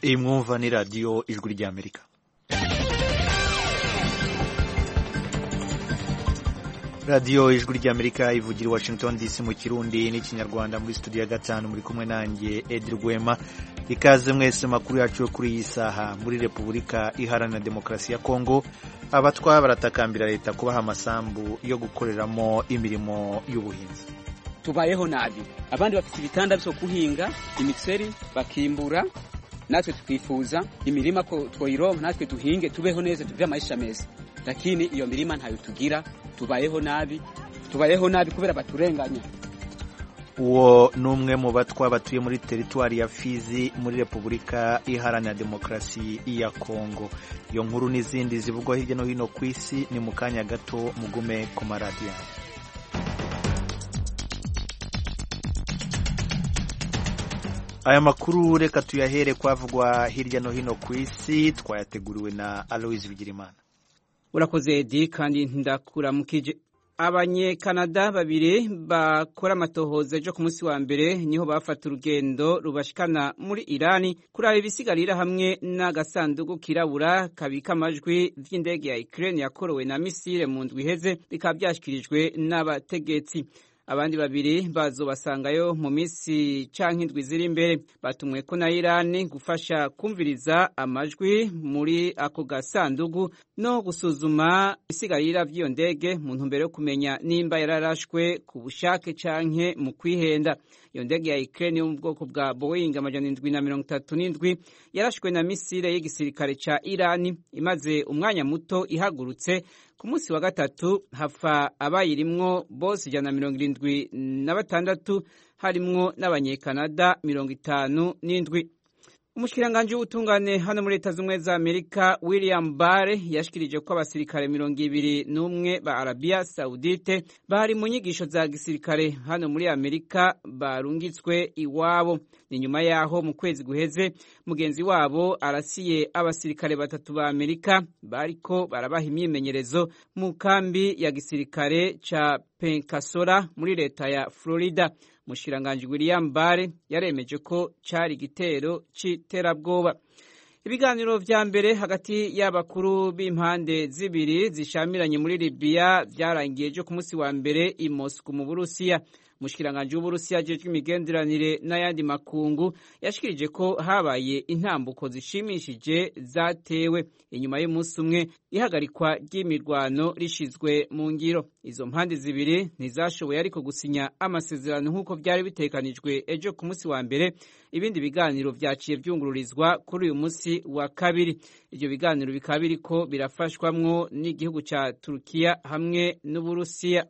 iyi mwumva ni radiyo ijwi ry'amerika radiyo ijwi ry'amerika ivugira i washington dc mu kirundi n'ikinyarwanda muri studio ya gatanu muri kumwe nanjye edi rwema ikaze mwese makuru yacu yo kuri iyi saha muri repubulika iharanira demokarasi ya kongo abatwa baratakambira leta kubaha amasambu yo gukoreramo imirimo y'ubuhinzi tubayeho nabi abandi bafite ibitanda byo guhinga imiceri bakimbura natwe twifuza imirima ko twoyironka natwe duhinge tubeho neza tugire amaisha meza lakini iyo mirima ntayo tugira tubayeho nabi tubayeho nabi kubera baturenganya uwo ni umwe mu batwa batuye muri teritwari ya fizi muri repubulika iharanira demokarasi ya kongo iyo nkuru n'izindi zivugwa hirya no hino ku isi ni mu kanya gato mugume ku maradiyo aya makuru reka tuyahere kwavugwa hirya no hino ku isi twayateguriwe na aloise bigirimana urakoze edi kandi ndakuramukije abanyekanada babiri bakora amatohoza ejo ku munsi wa mbere niho bafata urugendo rubashikana muri irani kuraba ibisigarira hamwe n'agasanduku kirabura kabika amajwi vy'indege ya ukraine yakorowe na misile mu ndwi iheze bikaba vyashikirijwe n'abategetsi abandi babiri bazobasangayo mu minsi canke indwi ziri imbere batumweko na Irani gufasha kumviriza amajwi muri ako gasandugu no gusuzuma isigarira vy'iyo ndege mu ntumbero yo kumenya nimba yararashwe ku bushake canke mu kwihenda iyo ndege ya Ukraine yo mu bwoko bwa Boeing amajana indwi na mirongo itatu n'indwi yarashwe na misile y'igisirikare ca Irani imaze umwanya muto ihagurutse ku munsi wa gatatu hafa abayirimwo bose ijana na mirongo irindwi na batandatu harimwo n'abanyekanada mirongo itanu n'indwi umushikiranganji w'ubutungane hano muri leta z'ubumwe za amerika william bare yashikirije ko abasirikare mirongo ibiri n'umwe ba arabiya saudite bari mu nyigisho za gisirikare hano muri amerika barungitswe iwabo ni nyuma yaho mu kwezi guheze mugenzi wabo arasiye abasirikare batatu ba amerika bariko barabaha imyimenyerezo mu kambi ya gisirikare ca penkasora muri leta ya florida umushikiranganji william bare yaremeje ko cari igitero c'iterabwoba ibiganiro vya mbere hagati y'abakuru b'impande zibiri zishamiranye muri libiya vyarangiye ejo ku munsi wa mbere i moscou mu burusiya umushikiranganji w'uburusiya ajejwe imigenderanire n'ayandi makungu yashikirije ko habaye intambuko zishimishije zatewe inyuma y'umunsi umwe ihagarikwa ry'imirwano rishizwe mu ngiro izo mpande zibiri ntizashoboye ariko gusinya amasezerano nk'uko byari bitekanijwe ejo ku munsi wa mbere ibindi biganiro vyaciye vyungururizwa kuri uyu munsi wa kabiri ivyo biganiro bikaba biriko birafashwamwo n'igihugu ca turukiya hamwe n'uburusiya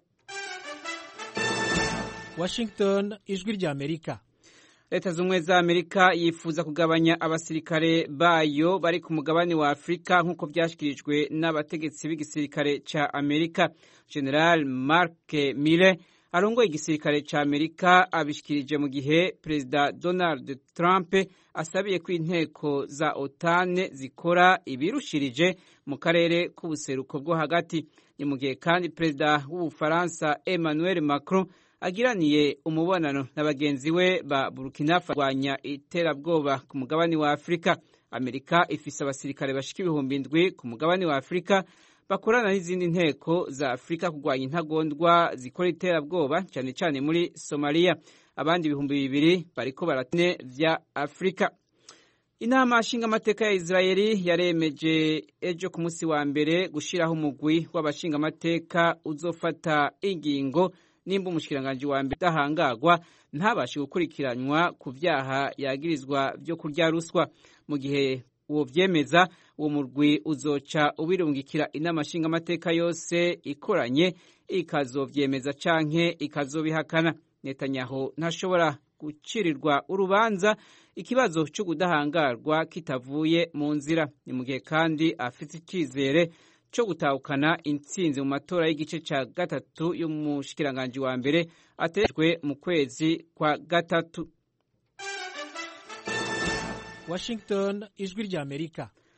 Washington ijwi rya Amerika leta z'ubumwe za amerika yifuza kugabanya abasirikare bayo bari ku mugabane wa afurika nk'uko byashyikirijwe n'abategetsi b'igisirikare ca amerika general mark mille arongoye igisirikare ca amerika abishikirije mu gihe perezida donald trump asabiye ko inteko za otane zikora ibirushirije mu karere k'ubuseruko bwo hagati ni mu gihe kandi perezida w'ubufaransa emmanuel macron agiraniye umubonano na bagenzi we ba Burkina Faso kurwanya iterabwoba ku mugabane wa Afurika. Amerika ifise abasirikare bashika ibihumbi indwi ku mugabane wa Afurika bakorana n'izindi nteko za Afurika kurwanya intagondwa zikora iterabwoba cyane cyane muri Somalia. Abandi ibihumbi bibiri bariko baratine vya Afurika. Inama nshingamateka ya Israeli yaremeje ejo ku munsi wa mbere gushiraho umugwi w'abashingamateka uzofata ingingo nimba umushikiranganji wa mbere udahangagwa ntabashe gukurikiranwa ku vyaha yagirizwa vyo kurya ruswa mu gihe uwo vyemeza uwo murwi uzoca ubirungikira inama nshingamateka yose ikoranye ikazovyemeza canke ikazobihakana netanyahu ntashobora gucirirwa urubanza ikibazo cyo kudahangarwa kitavuye mu nzira ni mu gihe kandi afite icyizere cyo gutahukana intsinzi mu matora y'igice cya gatatu y'umushikiranganji wa mbere ategetswe mu kwezi kwa gatatu Washington ijwi rya Amerika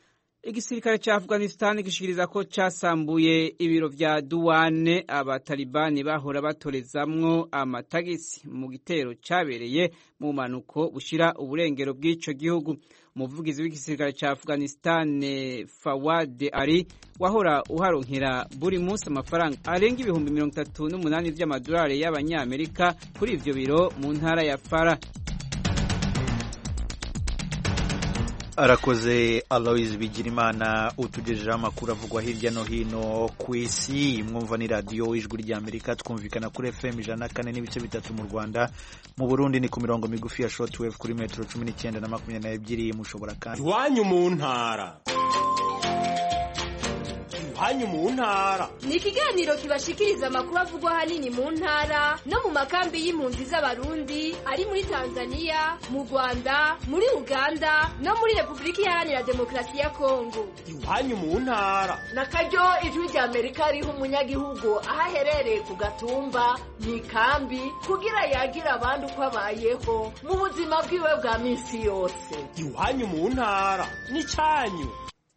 igisirikare cya afghanistan gishikiriza ko cyasambuye ibiro vya duwane abatalibani bahora batorezamwo amatagisi mu gitero cyabereye mu mpanuko bushira uburengero bw'ico gihugu umuvugizi w'igisirikare cya afghanistan fawad ari wahora uharonkera buri munsi amafaranga arenga ibihumbi mirongo itatu n'umunani vy'amadolari y'abanyamerika kuri ivyo biro mu ntara ya fara arakoze aloise bigirimana utugejejeho amakuru avugwa hirya no hino ku isi mwumva ni radiyo ijwi ry'amerika twumvikana kuri fm ijana na kane n'ibice bitatu mu rwanda mu burundi ni ku mirongo migufi ya shortwave kuri metero cumi n'icyenda na makumyabiri n'ebyiri mushobora kandi iwanyu mu ntara iwanyu mu ntara ni ikiganiro kibashikiriza amakuru avugwa ahanini mu ntara no mu makambi y'impunzi z'abarundi ari muri tanzania mu rwanda muri uganda no muri repubulika iharanira demokarasi ya kongo iwanyu mu ntara na karyo ijwi rya amerika riha umunyagihugu aho aherereye ku gatumba mu ikambi kugira yagira abandi uko abayeho mu buzima bwiwe bwa minsi yose iwanyu mu ntara ni cyanyu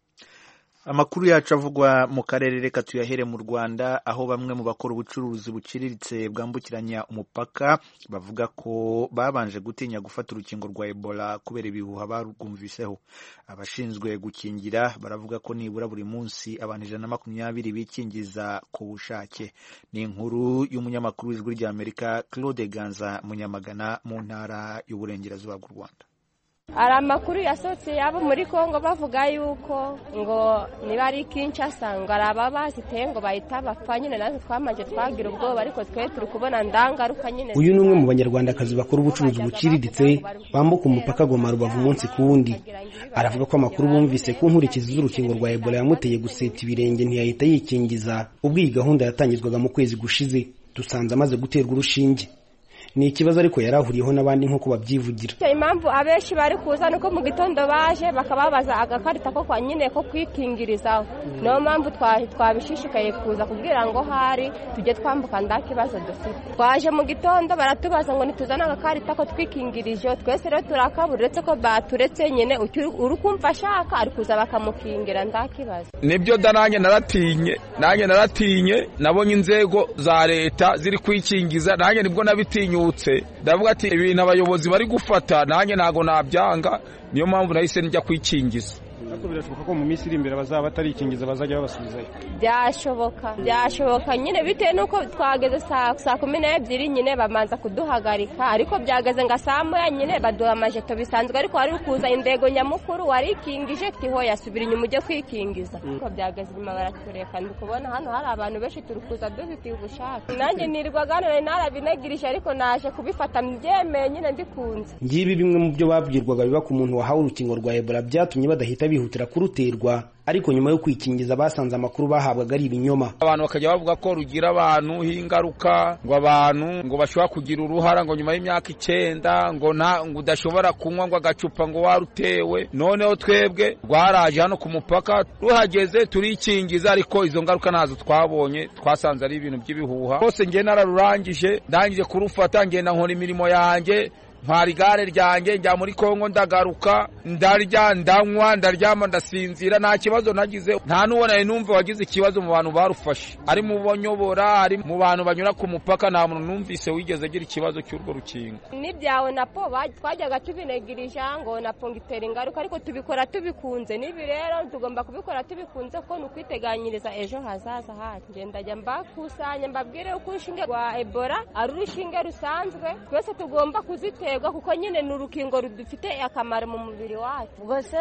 amakuru yacu avugwa mu karere reka tuyahere mu rwanda aho bamwe mu bakora ubucuruzi buciriritse bwambukiranya umupaka bavuga ko babanje gutinya gufata urukingo rwa ebola kubera ibihuha barwumviseho abashinzwe gukingira baravuga ko nibura buri munsi abantu ijana na makumyabiri bikingiza ku bushake ni inkuru y'umunyamakuru w'ijwi ry'amerika claude ganza munyamagana mu ntara y'uburengerazuba bw'u rwanda hari amakuru yasohotse yabo muri congo bavuga yuko ngo niba ari kinshasa ngo hari ababaziteye ngo bahita bapfa nyine natwe twamaze twagira ubwoba ariko twe turi kubona ndangaruka nyine uyu ni umwe mu banyarwandakazi bakora ubucuruzi buciriritse bambuka umupaka goma rubavu umunsi ku wundi aravuga ko amakuru bumvise ku nkurikizi z'urukingo rwa ebola yamuteye guseta ibirenge ntiyahita yikingiza ubwo iyi gahunda yatangizwaga mu kwezi gushize dusanze amaze guterwa urushinge ni ikibazo ariko yari ahuriyeho n'abandi nk'uko babyivugira impamvu abenshi bari kuza nuko mu gitondo baje bakababaza agakarita ko kwa nyine ko kwikingirizaho niyo mpamvu twabishishikaye kuza kubwira ngo hari tujye twambuka nda kibazo dufite twaje mu gitondo baratubaza ngo ntituzane agakarita ko twikingirije twese rero turakabura uretse ko baturetse nyine uri kumva ashaka ari kuza bakamukingira nda kibazo nibyo da nanjye naratinye nanjye naratinye nabonye inzego za leta ziri kwikingiza nanjye nibwo nabitinyutse ndavuga ati ibintu abayobozi bari gufata nanjye ntabwo nabyanga niyo mpamvu nahise njya kwikingiza ariko birashoboka ko mu minsi iri imbere bazaba batarikingiza bazajya babasubizayo byashoboka byashoboka nyine bitewe n'uko twageze saa kumi n'ebyiri nyine bamanza kuduhagarika ariko byageze ngo saa moya nyine baduha amajeto bisanzwe ariko wari kuza indego nyamukuru warikingije tiho yasubira inyuma ujye kwikingiza ariko byageze inyuma baratureka ndi kubona hano hari abantu benshi turi kuza dufitiye ubushake nanjye nirwaga none narabinagirije ariko naje kubifata mbyemeye nyine ndikunze ngibi bimwe mu byo babwirwaga biba ku muntu wahawe urukingo rwa ebola byatumye badahita bihutira kuruterwa ariko nyuma yo kwikingiza basanze amakuru bahabwaga ari ibinyoma abantu bakajya bavuga ko rugira abantu ingaruka ngo abantu ngo bashobora kugira uruhara ngo nyuma y'imyaka icyenda ngo nta ngo udashobora kunywa ngo agacupa ngo warutewe noneho twebwe rwaraje hano ku mupaka ruhageze turikingiza ariko izo ngaruka ntazo twabonye twasanze ari ibintu by'ibihuha rwose njye nararurangije ndangije kurufata ngenda nkora imirimo yanjye ntwara igare ryanjye njya muri kongo ndagaruka ndarya ndanywa ndaryama ndasinzira nta kibazo nagize nta n'uwo nari numva wagize ikibazo mu bantu barufashe ari mu banyobora ari mu bantu banyura ku mupaka nta muntu numvise wigeze agira ikibazo cy'urwo rukingo n'ibyawe na po twajyaga tubinegirija ngo na po ngitera ingaruka ariko tubikora tubikunze n'ibi rero tugomba kubikora tubikunze ko ni ukwiteganyiriza ejo hazaza hacu ndajya mbakusanya mbabwire uko urushinge rwa ebola ari urushinge rusanzwe twese tugomba kuzitera kuko nyine ni urukingo rudufite akamaro mu mubiri wacu rwose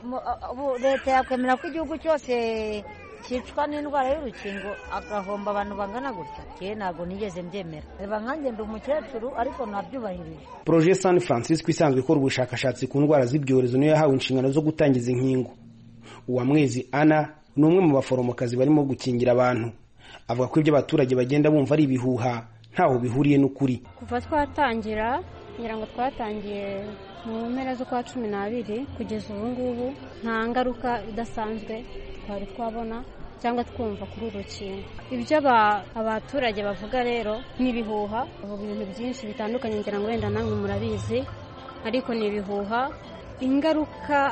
leta yakwemera ko igihugu cyose cyicwa n'indwara y'urukingo agahomba abantu bangana gutya yewe ntabwo nigeze mbyemera reba nkanjye ndi umukecuru ariko nabyubahirije poroje san francisco isanzwe ikora ubushakashatsi ku ndwara z'ibyorezo niyo yahawe inshingano zo gutangiza inkingo uwamwezi ana ni umwe mu baforomokazi barimo gukingira abantu avuga ko ibyo abaturage bagenda bumva ari ibihuha ntaho bihuriye n'ukuri kuva twatangira ngira ngo twatangiye mu mpera z'ukwa cumi n'abiri kugeza ubu ngubu nta ngaruka idasanzwe twari twabona cyangwa twumva kuri uru rukingo ibyo abaturage bavuga rero ni ibihuha bavuga ibintu byinshi bitandukanye ngira ngo wenda namwe murabizi ariko ni ibihuha ingaruka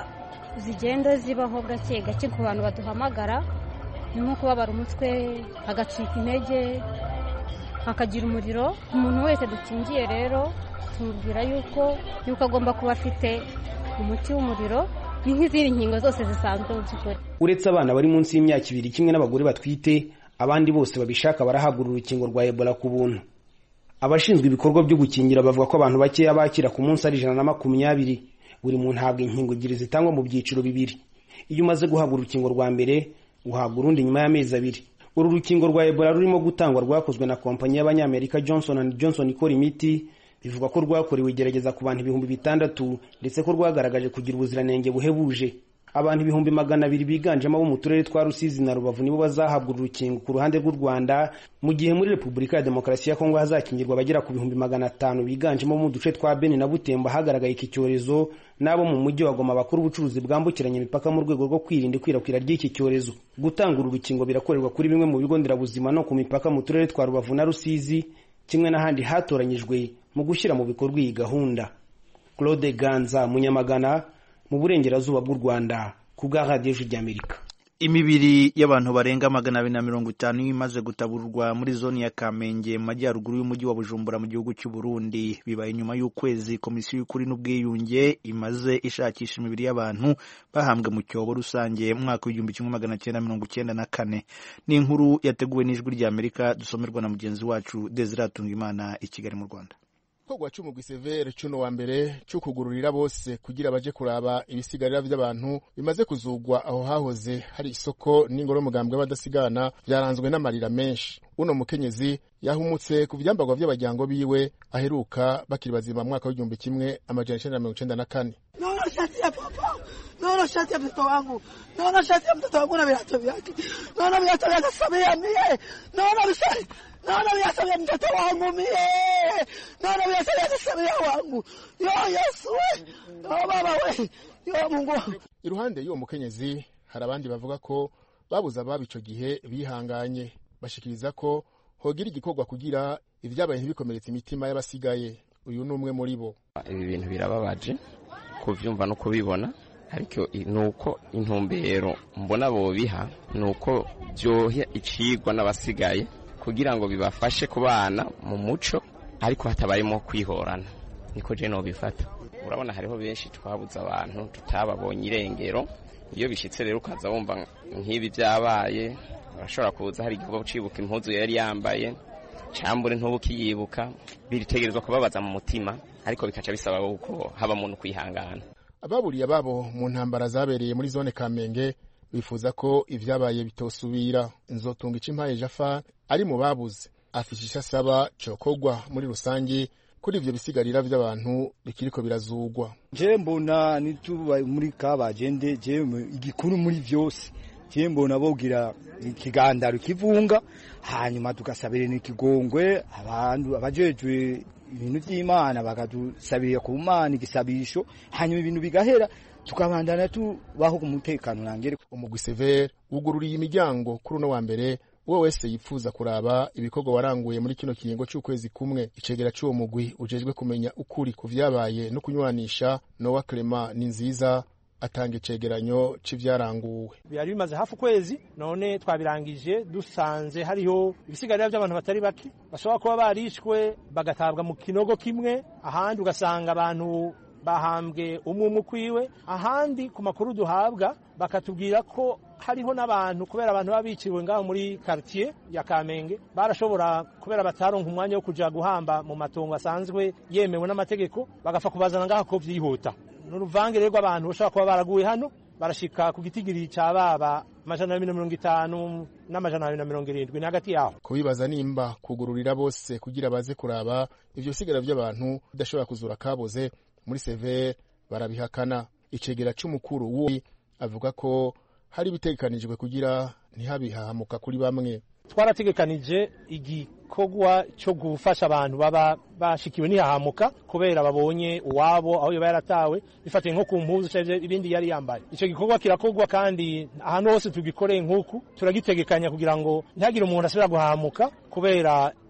zigenda zibaho gake gake ku bantu baduhamagara ni nko kubabara umutwe hagacika intege hakagira umuriro umuntu wese dukingiye rero tumubwira yuko yuko agomba kuba afite umuti w'umuriro ni nk'izindi nkingo zose zisanzwe mu by'ukuri uretse abana bari munsi y'imyaka ibiri kimwe n'abagore batwite abandi bose babishaka barahabwa urukingo rwa ebola ku buntu abashinzwe ibikorwa byo gukingira bavuga ko abantu bakeya bakira ku munsi ari ijana na makumyabiri buri muntu ahabwa inkingo ebyiri zitangwa mu byiciro bibiri iyo umaze guhabwa urukingo rwa mbere uhabwa urundi nyuma y'amezi abiri uru rukingo rwa ebola rurimo gutangwa rwakozwe na kompanyi y'abanyamerika johnson and johnson ikora imiti bivugwa ko rwakorewe igerageza ku bantu ibihumbi bitandatu ndetse ko rwagaragaje kugira ubuziranenge buhebuje abantu ibihumbi magana abiri biganjemo abo mu turere twa rusizi na rubavu nibo bazahabwa uru rukingo ku ruhande rw'u rwanda mu gihe muri repubulika ya demokarasi ya kongo hazakingirwa abagera ku bihumbi magana atanu biganjemo mu duce twa beni na butembo hagaragaye iki cyorezo n'abo mu mujyi wa goma bakora ubucuruzi bwambukiranya imipaka mu rwego rwo kwirinda ikwirakwira ry'iki cyorezo gutanga uru rukingo birakorerwa kuri bimwe mu bigo nderabuzima no ku mipaka mu turere twa rubavu na rusizi kimwe n'ahandi hatoranyijwe mu gushyira mu bikorwa iyi gahunda claude ganza munyamagana mu burengerazuba bw'u rwanda ku bwa radiyo ry'amerika imibiri y'abantu barenga magana abiri na mirongo itanu imaze gutaburwa muri zone ya kamenge mu majyaruguru y'umujyi wa bujumbura mu gihugu cy'u burundi bibaye nyuma y'ukwezi komisiyo y'ukuri n'ubwiyunge imaze ishakisha imibiri y'abantu bahambwe mu cyobo rusange mu mwaka w'igihumbi kimwe magana cyenda mirongo icyenda na kane ni inkuru yateguwe n'ijwi ry'amerika dusomerwa na mugenzi wacu desire atungimana i kigali mu rwanda igikorwa cy'umugwi severe cuno wa mbere cyo kugururira bose kugira baje kuraba ibisigarira by'abantu bimaze kuzugwa aho hahoze hari isoko n'ingoro y'umugambwe w'abadasigana byaranzwe n'amarira menshi uno mukenyezi yahumutse ku byambagwa by'abajyango biwe aheruka bakiri bazima mu mwaka w'igihumbi kimwe amajana icyenda na mirongo icyenda na kane naona shati ya papa naona shati ya mtoto wangu naona shati ya mtoto wangu na viatu vyake naona viatu vyake Samia mie naona vishari naona viatu vya mtoto wangu mie naona viatu vyake Samia wangu yo Yesu we yo baba we yo Mungu iruhande y'uwo mukenyezi hari abandi bavuga ko babuze ababo ico gihe bihanganye bashikiriza ko hogira igikorwa kugira ibyabaye ntibikomeretse imitima y'abasigaye uyu ni umwe muri bo ibi bintu birababaje kubyumva no kubibona ariko ni uko intumbero mbona bobiha ni uko byoha icigwa n'abasigaye kugira ngo bibafashe kubana mu muco ariko hatabayemo kwihorana niko je nobifata urabona hariho benshi twabuze abantu tutababonye irengero iyo bishyitse rero ukaza wumva nk'ibi byabaye urashobora kuza hari igikorwa ucibuka impuzu yari yambaye cambure ntubukiyibuka biritegerezwa kubabaza mu mutima ariko bikaca bisaba yuko haba muntu kwihangana ababuriye ababo mu ntambara zabereye muri zone kamenge bifuza ko ibyabaye bitosubira inzotunga impaye jafa ari mu babuze afisha icyo asaba cokogwa muri rusange kuri ivyo bisigarira vy'abantu bikiriko birazugwa je mbona nituba muri kabagende je igikuru muri vyose je mbona bogira ikigandaro kivunga hanyuma tugasabira n'ikigongwe abantu abajejwe ibintu by'imana bakadusabira ku mana igisabisho hanyuma ibintu bigahera tukabandana tubaho ku mutekano nangere umugwi severe wugururiye imiryango kuri uno wa mbere uwo wese yifuza kuraba ibikorwa waranguye muri kino kiringo cy'ukwezi kumwe icegera cy'uwo mugwi ujejwe kumenya ukuri ku vyabaye no kunywanisha nowa clement ni nziza atanga icegeranyo c'ivyaranguwe byari bimaze hafi ukwezi none twabirangije dusanze hariho ibisigarira by'abantu batari bake bashobora kuba barishwe bagatabwa mu kinogo kimwe ahandi ugasanga abantu bahambwe umwe umwe ukwiwe ahandi ku makuru duhabwa bakatubwira ko hariho n'abantu kubera abantu baba biciwe ngaho muri quartier ya Kamenge barashobora kubera bataronka umwanya wo kuja guhamba mu matongo asanzwe yemewe n'amategeko bagafa kubazana ngaho ko vyihuta n'uruvange rero rw'abantu bashobora kuba baraguye hano barashika ku gitigiri ca baba amajana abiri na mirongo itanu n'amajana abiri na mirongo irindwi ni hagati yaho kubibaza nimba kugururira bose kugira baze kuraba ivyo bisigara vy'abantu bidashobora kuzura kaboze muri severe barabihakana icegera c'umukuru wo avuga ko hari ibitegekanijwe kugira ntihabihahamuka kuri bamwe twarategekanije igikorwa cyo gufasha abantu baba bashikiwe ntihahamuka kubera babonye uwabo aho yoba yaratawe bifatiye nko ku mpuzu cyangwa ibindi yari yambaye icyo gikorwa kirakorwa kandi ahantu hose tugikoreye nk'uku turagitegekanya kugira ngo ntihagire umuntu asubira guhahamuka kubera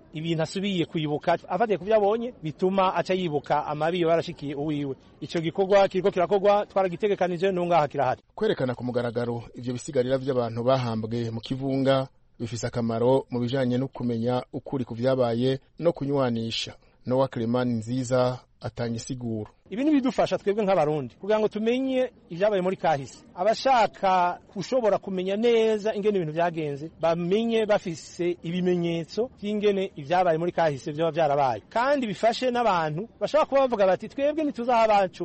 ibintu asubiye kwibuka afatiye ku byo abonye bituma aca yibuka amabi yoba yarashikiye uwiwe ico gikorwa kiriko kirakorwa twaragitegekanije n'ungaha kirahari kwerekana ku mugaragaro ivyo bisigarira vy'abantu bahambwe mu kivunga bifise akamaro mu bijanye no kumenya ukuri ku vyabaye no kunywanisha nowa Clemani nziza atanga isiguro ibi ni bidufasha twebwe nk'abarundi kugira ngo tumenye ibyabaye muri kahise abashaka gushobora kumenya neza ingene ibintu byagenze bamenye bafise ibimenyetso by'ingene ibyabaye muri kahise byaba byarabaye kandi bifashe n'abantu bashobora kuba bavuga bati twebwe ntituzi aho abacu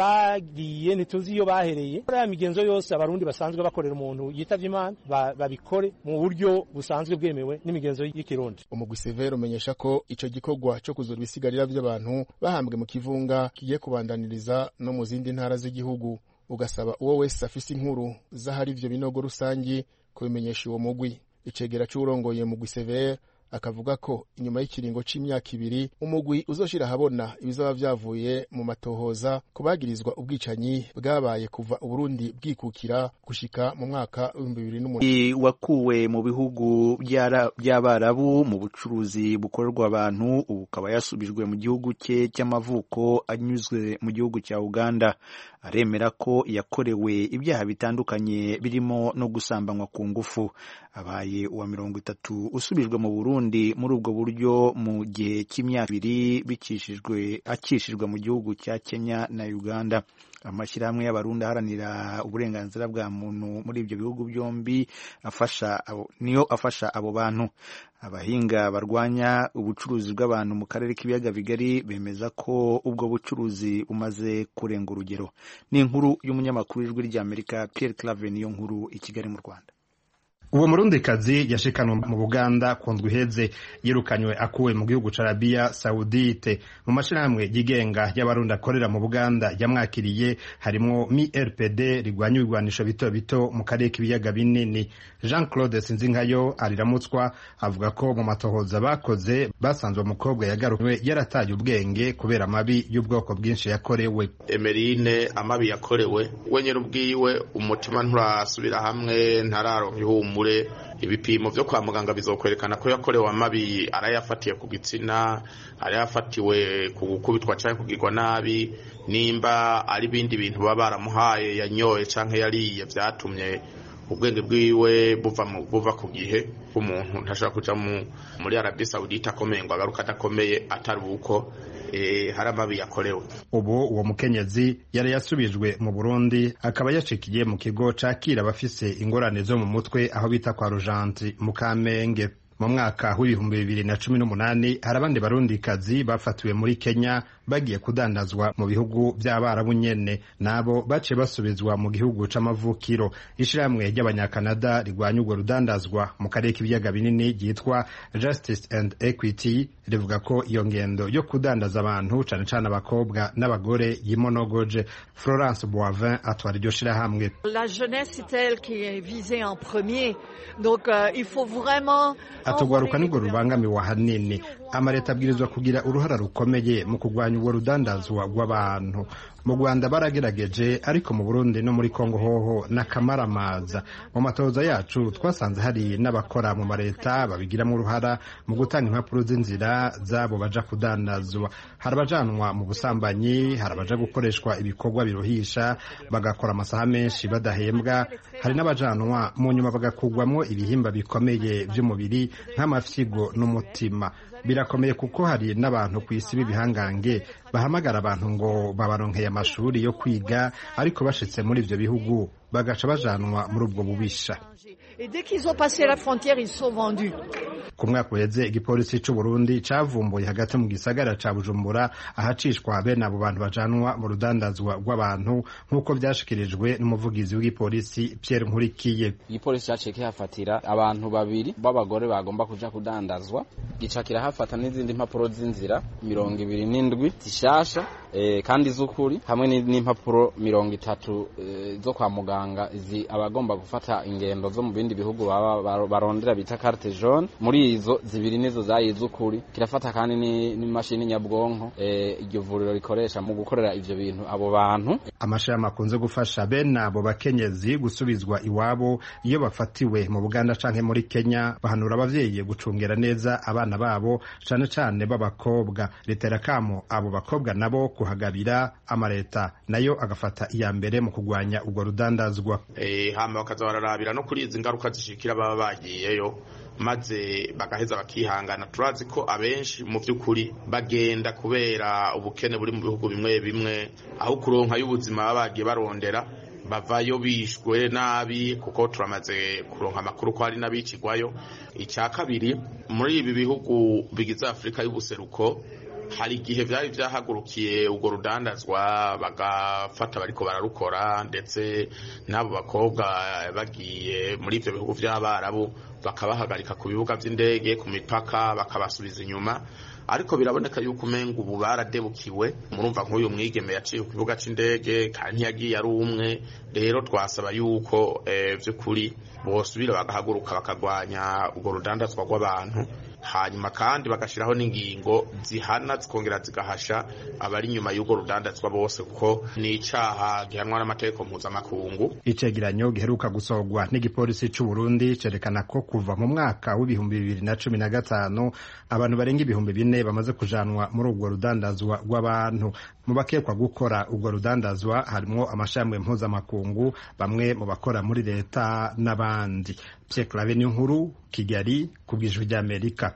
bagiye ntituzi iyo bahereye ya migenzo yose abarundi basanzwe bakorera umuntu yitavye imana babikore mu buryo busanzwe bwemewe n'imigenzo y'ikirundi umugwi severo umenyesha ko ico gikorwa co kuzura ibisigarira vy'abantu bahambwe mu kivunga kigiye kubandaniriza no mu zindi ntara z'igihugu ugasaba uwo wese afise inkuru z'ahari ivyo binogo rusangi kubimenyesha uwo mugwi icegera c'uwurongoye mugwi severe akavuga ko inyuma y'ikiringo c'imyaka ibiri umugwi uzoshira ahabona ibizaba vyavuye mu matohoza kubagirizwa ubwicanyi bwabaye kuva uburundi bwikukira gushika mu mwaka w'ibihumbi bibiri n'umunani wakuwe mu bihugu by'abarabu mu bucuruzi bukorerwa abantu ubu ukaba yasubijwe mu gihugu cye cy'amavuko anyuzwe mu gihugu cya uganda aremera ko yakorewe ibyaha bitandukanye birimo no gusambanywa ku ngufu abaye uwa mirongo itatu usubijwe mu burundi muri ubwo buryo mu gihe cy'imyaka ibiri bikishijwe akishijwe mu gihugu cya kenya na uganda amashyirahamwe y'abarundi aharanira uburenganzira bwa muntu muri ibyo bihugu byombi afasha niyo afasha abo bantu abahinga barwanya ubucuruzi bw'abantu mu karere k'ibiyaga bigari bemeza ko ubwo bucuruzi bumaze kurenga urugero ni inkuru y'umunyamakuru w'ijwi ry'amerika Pierre Claver niyo nkuru i Kigali mu Rwanda uwo murundikazi yashikanwe mu buganda ku ndwi iheze yirukanywe akuwe mu gihugu ca arabiya sawudite mu mashirahamwe yigenga y'abarundi akorera mu buganda yamwakiriye harimwo mi rpd rigwanya ibigwanisho bito bito mu karere k'ibiyaga binini jean claude sinzinkayo ariramutswa avuga ko mu matohoza bakoze basanzwe umukobwa yagaruwe yarataye ubwenge kubera amabi y'ubwoko bwinshi yakorewe emerine amabi yakorewe we nyine ubwiwe umutima nturasubira hamwe ntararonka ihumure ibipimo byo kwa muganga bizokwerekana ko yakorewe amabi arayafatiye ku gitsina arayafatiwe ku gukubitwa cyangwa kugirwa nabi nimba ari ibindi bintu baba baramuhaye yanyoye cyangwa yariye byatumye ubwenge bwiwe buva buva ku gihe bw'umuntu ntashobora kuja muri arabi sawudite akomeye ngo agaruka adakomeye atari uko hari amabi yakorewe ubu uwo mukenyezi yari yasubijwe mu burundi akaba yacikiye mu kigo cakira abafise ingorane zo mu mutwe aho bita kwa rujanti mu kamenge mu mwaka w'ibihumbi bibiri na cumi n'umunani hari abandi barundikazi bafatiwe muri kenya bagiye kudandazwa mu bihugu by'abarabu nyene nabo baciye basubizwa mu gihugu c'amavukiro ishirahamwe ry'abanyakanada rigwanya urwo rudandazwa mu karere k'ibiyaga binini ryitwa justice and equity rivuga ko iyo ngendo yo kudandaza abantu cane cane abakobwa n'abagore yimonogoje florence boivin atwara iryo shirahamwe la jeunesse c'est elle qui est visée en premier donc euh, il faut vraiment atugwaruka nirwo rubangamiwe ahanini amaleta abwirizwa kugira uruhara rukomeye mu kurwanya urwo rudandazwa rw'abantu mu rwanda baragerageje ariko mu burundi no muri kongo hoho n'akamaramaza mu matoza yacu twasanze hari n'abakora mu maleta babigiramo uruhara mu gutanga impapuro z'inzira zabo baja kudandazwa hari abajanwa mu busambanyi hari abaja gukoreshwa ibikorwa biruhisha bagakora amasaha menshi badahembwa hari n'abajanwa mu nyuma bagakugwamo ibihimba bikomeye by'umubiri nk'amafyigo n'umutima birakomeye kuko hari n'abantu ku isi b'ibihangange bahamagara abantu ngo babaronkeye amashuri yo kwiga ariko bashitse muri ivyo bihugu bagaca bajanwa muri ubwo bubisha ku mwaka uheze igipolisi c'u Burundi cavumbuye hagati mu gisagara ca Bujumbura ahacishwa bene abo bantu bajanwa mu rudandazwa rw'abantu nk'uko vyashikirijwe n'umuvugizi w'igipolisi Pierre Nkurikiye igipolisi caciye kihafatira abantu babiri b'abagore bagomba kuja kudandazwa gica kirahafata n'izindi mpapuro z'inzira mirongo ibiri n'indwi zishasha e, kandi z'ukuri hamwe n'impapuro mirongo itatu e, zo kwa muganga izi abagomba gufata ingendo zo mu bindi bihugu baba barondera bita carte jaune muri izo zibiri nizo zayize ukuri kirafata kandi n'imashini nyabwonko iryo vuriro rikoresha mu gukorera ivyo bintu abo bantu amashami akunze gufasha bene abo bakenyezi gusubizwa iwabo iyo bafatiwe mu buganda canke muri kenya bahanura abavyeyi gucungera neza abana babo cane cane b'abakobwa leta irakamo abo bakobwa nabo kuhagabira amaleta nayo agafata iya mbere mu kugwanya ubwo rudandazwa eh hama bakaza bararabira no kuri izi ngaruka zishikira baba bagiyeyo maze bagaheza bakihangana turazi ko abenshi mu by'ukuri bagenda kubera ubukene buri mu bihugu bimwe bimwe aho kuronka y'ubuzima baba bagiye barondera bavayo bishwe nabi kuko turamaze kuronka amakuru ko hari n'abicigwayo icya kabiri muri ibi bihugu bigize afurika y'ubuseruko hari igihe byari byahagurukiye ubwo rudandazwa bagafata bariko bararukora ndetse n'abo bakobwa bagiye muri ibyo bihugu by'abarabu bakabahagarika ku bibuga by'indege ku mipaka bakabasubiza inyuma ariko biraboneka yuko umenga ubu baradebukiwe murumva nk'uyu mwigeme yaciye ku kibuga c'indege kandi ntiyagiye ari umwe rero twasaba yuko by'ukuri bosubira bagahaguruka bakagwanya urwo rudandazwa rw'abantu hanyuma kandi bagashyiraho n'ingingo zihana zikongera zigahasha abari inyuma y'urwo rudandazwa bose kuko ni icyaha gihanwa n'amategeko mpuzamakungu icegeranyo giheruka gusohorwa n'igipolisi c'u Burundi cerekana ko kuva mu mwaka w'ibihumbi bibiri na cumi na gatanu abantu barenga ibihumbi bine bamaze kujanwa muri urwo rudandazwa rw'abantu mu bakekwa gukora urwo rudandazwa harimwo amashami mpuzamakungu bamwe mu bakora muri leta n'abandi Pierre Claver nkuru Kigali ku bw'ijwi ry'Amerika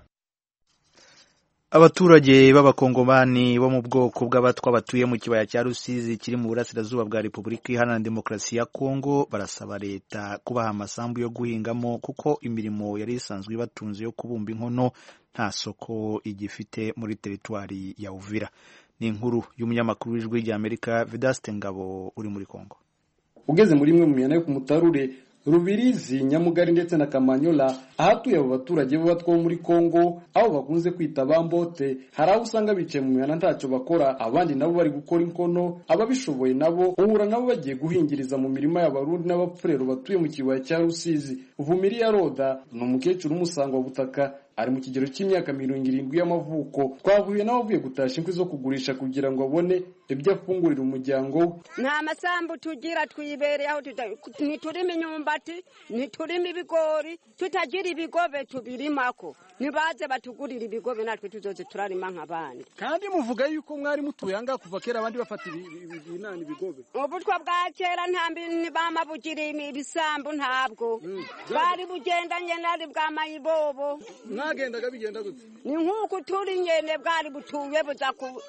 abaturage b'abakongomani bo mu bwoko bw'abatwa batuye mu kibaya cya rusizi kiri mu burasirazuba bwa repubulika iharanira demokarasi ya kongo barasaba leta kubaha amasambu yo guhingamo kuko imirimo yari isanzwe ibatunze yo kubumba inkono nta soko igifite muri teritwari ya uvira ni inkuru y'umunyamakuru w'ijwi ry'amerika vedaste ngabo uri muri kongo ugeze muri imwe mu mihanda yo ku mutarure rubirizi nyamugari ndetse na kamanyola ahatuye abo baturage b'abatwa bo muri kongo aho bakunze kwita bambote hari aho usanga bicaye mu mihanda ntacyo bakora abandi nabo bari gukora inkono ababishoboye nabo uhura nabo bagiye guhingiriza mu mirima y'abarundi n'abapfurero batuye mu kibaya cya rusizi uvumiriya roda ni umukecuru w'umusangwa butaka ari mu kigero cy'imyaka mirongo irindwi y'amavuko twahuye nawe avuye gutasha inkwi zo kugurisha kugira ngo abone ibyo afungurira umuryango we nta masambu tugira twibereye aho ntiturimo imyumbati ntiturimo ibigori tutagira ibigobe tubirimako ntibaze batugurira ibigobe natwe tuzoze turarima nk'abandi kandi muvuga yuko mwari mutuye ahangaha kuva kera abandi bafata ibinani ibigobe ubutwa bwa kera nta bama bugira ibisambu ntabwo bari bugendanye nari bwa mayibobo mwagendaga bigenda gute ni nk'uko turi nyene bwari butuye buza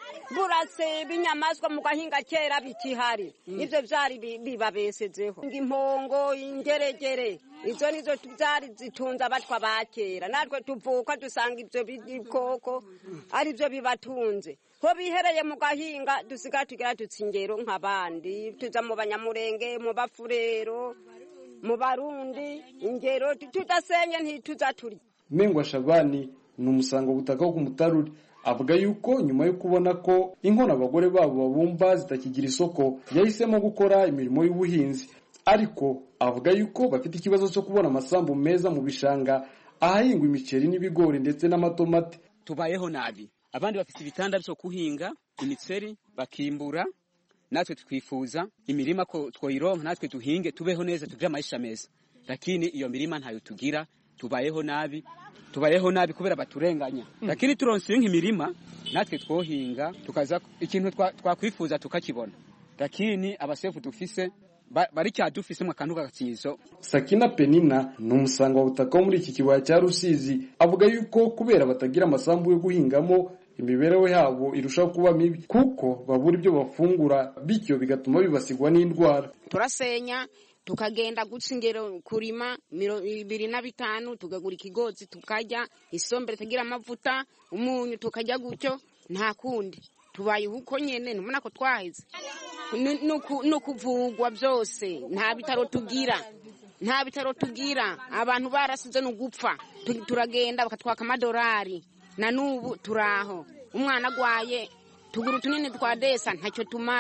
burase ibinyamaswa mu gahinga kera bikihari ivyo vyari bibabesezeho impongo ingeregere izo nizo zari zitunze abatwa ba kera natwe tuvuka dusanga ivyo bikoko ari vyo bibatunze ho bihereye mu gahinga dusigaye tugira dutsa ingero nk'abandi tuza mu banyamurenge mu bafurero mu barundi ingero tudasenye ntituza turya Mengwa Shabani ni umusanga butaka wo ku mutaruri avuga yuko nyuma yo kubona ko inkono abagore babo babumba zitakigira isoko yahisemo gukora imirimo y'ubuhinzi ariko avuga yuko bafite ikibazo cyo kubona amasambu meza mu bishanga ahahingwa imiceri n'ibigori ndetse n'amatomati tubayeho nabi abandi bafite ibitanda byo kuhinga imiceri bakimbura natwe twifuza imirima ko twoyironka natwe duhinge tubeho neza tugire amaisha meza lakini iyo mirima ntayo tugira tubayeho nabi tubayeho nabi kubera baturenganya lakini turonse nk'imirima natwe twohinga tukaza ikintu twakwifuza tukakibona lakini abasefu dufise bari cyadufisemo akantu k'agakizo Sakina Penina ni umusanga wa butaka wo muri iki kibaya cya Rusizi avuga yuko kubera batagira amasambu yo guhingamo imibereho yabo irushaho kuba mibi kuko babura ibyo bafungura bityo bigatuma bibasigwa n'indwara turasenya tukagenda guca ingero kurima ibiri na bitanu tukagura ikigozi tukarya isombere tugira amavuta umunyu tukarya gutyo nta kundi tubaye uko nyene ntubona ko twaheze ni ukuvugwa byose nta bitaro tugira nta bitaro tugira abantu barasize ni ugupfa turagenda bakatwaka amadolari na n'ubu turaho umwana agwaye tugura utunini twa desa ntacyo tumara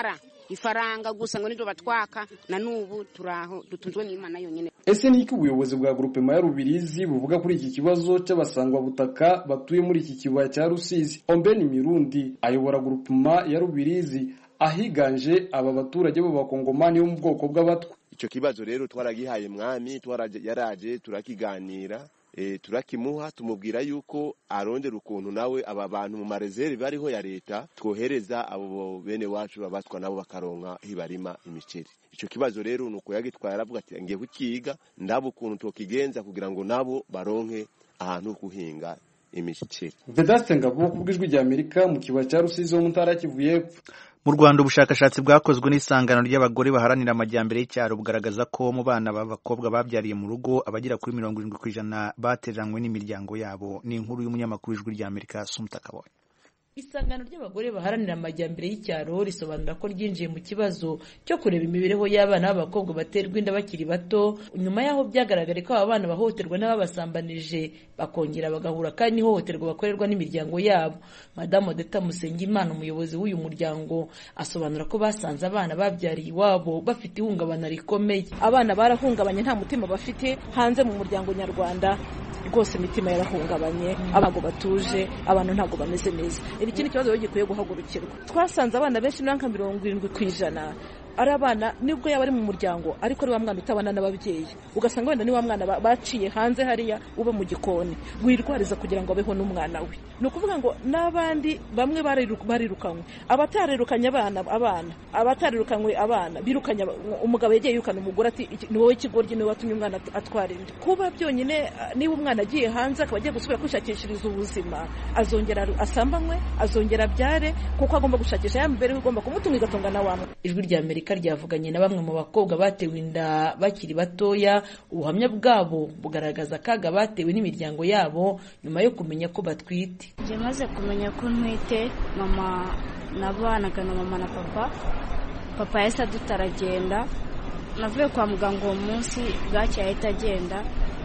ifaranga gusa ngo niryo batwaka na n'ubu turaho dutunzwe n'imana yonyine ese ni iki ubuyobozi bwa grupema ya rubirizi buvuga kuri iki kibazo cy'abasangwabutaka batuye muri iki kibaya cya rusizi ombeni mirundi ayobora grupema ya rubirizi ahiganje aba baturage b'abakongomani bo mu bwoko bw'abatwa icyo kibazo rero twaragihaye mwami yaraje turakiganira turakimuha tumubwira yuko arondera ukuntu nawe aba bantu mu marezeri bariho ya leta twohereza abo bene wacu babatwa nabo bakaronka hibarima imiceri icyo kibazo rero ni uko yagitwaye aravuga ati ngiye kukiga ndaba ukuntu tukigenza kugira ngo nabo baronke ahantu ho guhinga imiceri vedaste ngabo ku bw'ijwi rya amerika mu kibaya cya rusizi ho mu ntara kivu y'epfo mu rwanda ubushakashatsi bwakozwe n'isangano ry'abagore baharanira amajyambere y'icyaro bugaragaza ko mu bana b'abakobwa babyariye mu rugo abagera kuri mirongo irindwi ku ijana bateranywe n'imiryango yabo ni inkuru y'umunyamakuru w'ijwi rya amerika sumuta kabonye isangano ry'abagore baharanira amajyambere y'icyaro risobanura ko ryinjiye mu kibazo cyo kureba imibereho y'abana b'abakobwa baterwa inda bakiri bato nyuma y'aho byagaragare ko aba bana bahohoterwa n'ababasambanije bakongera bagahura kandi n'ihohoterwa bakorerwa n'imiryango yabo madamu odeta musengimana umuyobozi w'uyu muryango asobanura ko basanze abana babyariye iwabo bafite ihungabana rikomeye abana barahungabanye nta mutima bafite hanze mu muryango nyarwanda rwose imitima yarahungabanye ntabwo batuje abantu ntabwo bameze neza iki ni ikibazo gikwiye guhagurukirwa twasanze abana benshi nka mirongo irindwi ku ijana ari abana nibwo yaba ari mu muryango ariko ari wa mwana utabana n'ababyeyi ugasanga wenda ni wa mwana baciye hanze hariya uba mu gikoni wirwariza kugira ngo abeho n'umwana we ni ukuvuga ngo n'abandi bamwe barirukanywe abatarirukanye abana abana abatarirukanywe abana birukanye umugabo yagiye yirukana umugore ati ni wowe ikigoryi niwe watumye umwana atwara inda kuba byonyine niba umwana agiye hanze akaba agiye gusubira kwishakishiriza ubuzima azongera asambanywe azongera abyare kuko agomba gushakisha ya mibereho igomba kumutunga igatunga na wa ijwi rya amerika ryavuganye na bamwe mu bakobwa batewe inda bakiri batoya ubuhamya bwabo bugaragaza akaga batewe n'imiryango yabo nyuma yo kumenya ko batwite njye maze kumenya ko ntwite mama nabanaga na mama na papa papa yahise adutaragenda navuye kwa muganga uwo munsi bwacye yahita agenda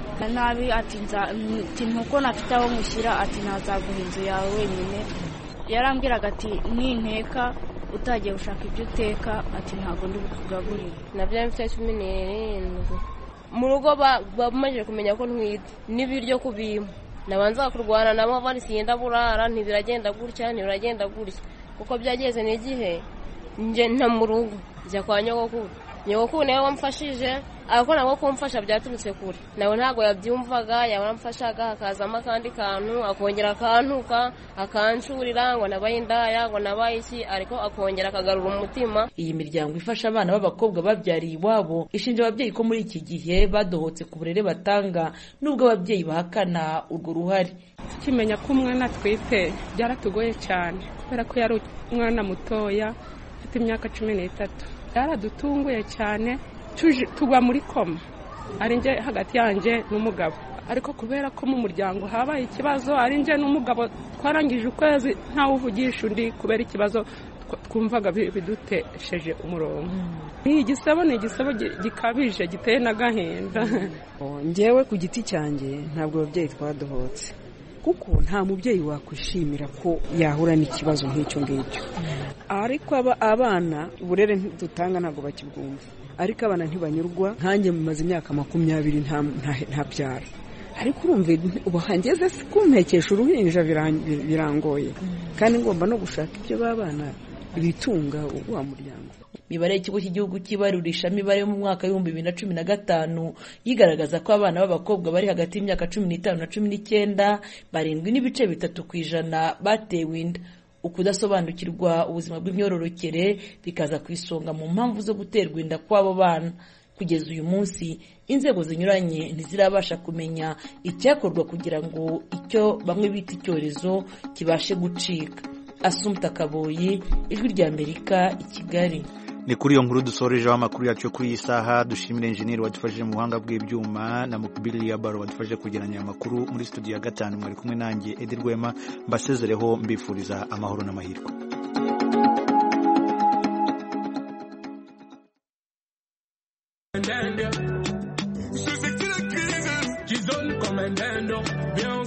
nabi ati ntuko nafite aho mushyira ati ntazaguha inzu yawe wenyine yarambwiraga ati ninteka utagiye gushaka ibyo uteka ati ntabwo ndi bukugaburire nabyo mfite cumi n'irindwi mu rugo bamaze kumenya ko ntwite n'ibiryo kubima nabanza kurwana nabo bari siyenda burara ntibiragenda gutya ntibiragenda gutya kuko byageze n'igihe njye nta mu rugo njya kwa nyogokuru nyogokuru niwe wamfashije ariko nabwo kumfasha byaturutse kure nawe ntabwo yabyumvaga yaramfashaga hakazamo akandi kantu akongera akantuka akancurira ngo nabaye indaya ngo nabaye iki ariko akongera akagarura umutima iyi miryango ifasha abana b'abakobwa babyariye iwabo ishinja ababyeyi ko muri iki gihe badohotse ku burere batanga nubwo ababyeyi bahakana urwo ruhare tukimenya ko umwana atwite byaratugoye cyane kubera ko yari umwana mutoya ufite imyaka cumi n'itatu byaradutunguye cyane tugwa muri koma ari njye hagati yanjye n'umugabo ariko kubera ko mu muryango habaye ikibazo ari njye n'umugabo twarangije ukwezi ntawe uvugisha undi kubera ikibazo twumvaga bidutesheje umurongo ni igisebo ni igisebo gikabije giteye n'agahinda ngewe ku giti cyanjye ntabwo ababyeyi twadohotse kuko nta mubyeyi wakwishimira ko yahura n'ikibazo nk'icyo ngicyo ariko abana uburere dutanga ntabwo bakibwumva ariko abana ntibanyurwa nkanjye mumaze imyaka makumyabiri ntabyara ariko urumva ubu hangeze kumpekesha uruhinja birangoye kandi ngomba no gushaka ibyo b'abana bitunga wa muryango imibare y'ikigo cy'igihugu cy'ibarurishamibare yo mu mwaka w'ibihumbi bibiri na cumi na gatanu yigaragaza ko abana b'abakobwa bari hagati y'imyaka cumi n'itanu na cumi n'icyenda barindwi n'ibice bitatu ku ijana batewe inda ukudasobanukirwa ubuzima bw'imyororokere bikaza ku isonga mu mpamvu zo guterwa inda kw'abo bana kugeza uyu munsi inzego zinyuranye ntizirabasha kumenya icyakorwa kugira ngo icyo bamwe bita icyorezo kibashe gucika asumta kaboyi ijwi ry'amerika i kigali ni kuri iyo nkuru dusorejeho amakuru yacu yo kuri iyi saha dushimira enjeniyeri wadufashije mu buhanga bw'ibyuma na mukubiri ya baro wadufashije kugeranya aya makuru muri studio ya gatanu mwari kumwe nanjye edi rwema mbasezereho mbifuriza amahoro n'amahirwe Kizon comandando, bien